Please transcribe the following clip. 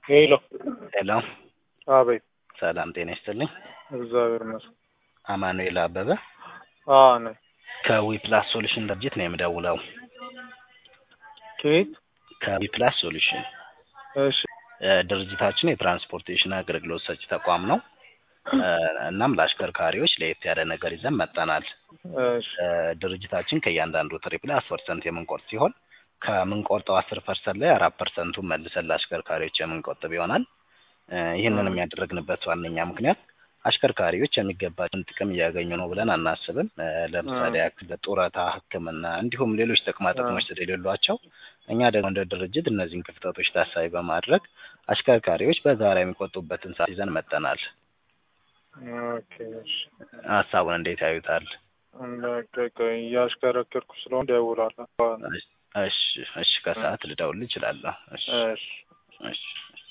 ሄሎ ሄሎ አቤት። ሰላም ጤና ይስጥልኝ። እግዚአብሔር ይመስገን። አማኑኤል አበበ አዎ ነኝ። ከዊፕላስ ሶሉሽን ድርጅት ነው የምደውለው። ከየት? ከዊፕላስ ሶሉሽን እሺ እ ድርጅታችን የትራንስፖርቴሽን አገልግሎት ሰጪ ተቋም ነው። እ እናም ለአሽከርካሪዎች ለየት ያለ ነገር ይዘን መጥተናል። እሺ እ ድርጅታችን ከእያንዳንዱ ትሪፕ ላይ አስር ፐርሰንት የምንቆርጥ ሲሆን ከምንቆርጠው አስር ፐርሰንት ላይ አራት ፐርሰንቱን መልሰን ለአሽከርካሪዎች የምንቆጥብ ይሆናል። እ ይህንንም ያደረግንበት ዋነኛ ምክንያት አሽከርካሪዎች የሚገባቸውን ጥቅም እያገኙ ነው ብለን አናስብም። እ ለምሳሌ ያክል ጡረታ፣ ሕክምና እንዲሁም ሌሎች ጥቅማ ጥቅሞች ስለሌሏቸው እኛ ደግሞ እንደ ድርጅት እነዚህን ክፍተቶች ታሳቢ በማድረግ አሽከርካሪዎች በጋራ የሚቆጡበትን ሰዓት ይዘን መጥተናል። ኦኬ እሺ። ሀሳቡን እንዴት ያዩታል? በቃ እያሽከረከርኩ ስለሆነ እደውላለሁ። እሺ እሺ፣ ከሰዓት ልደውል እችላለሁ። እሺ እሺ እሺ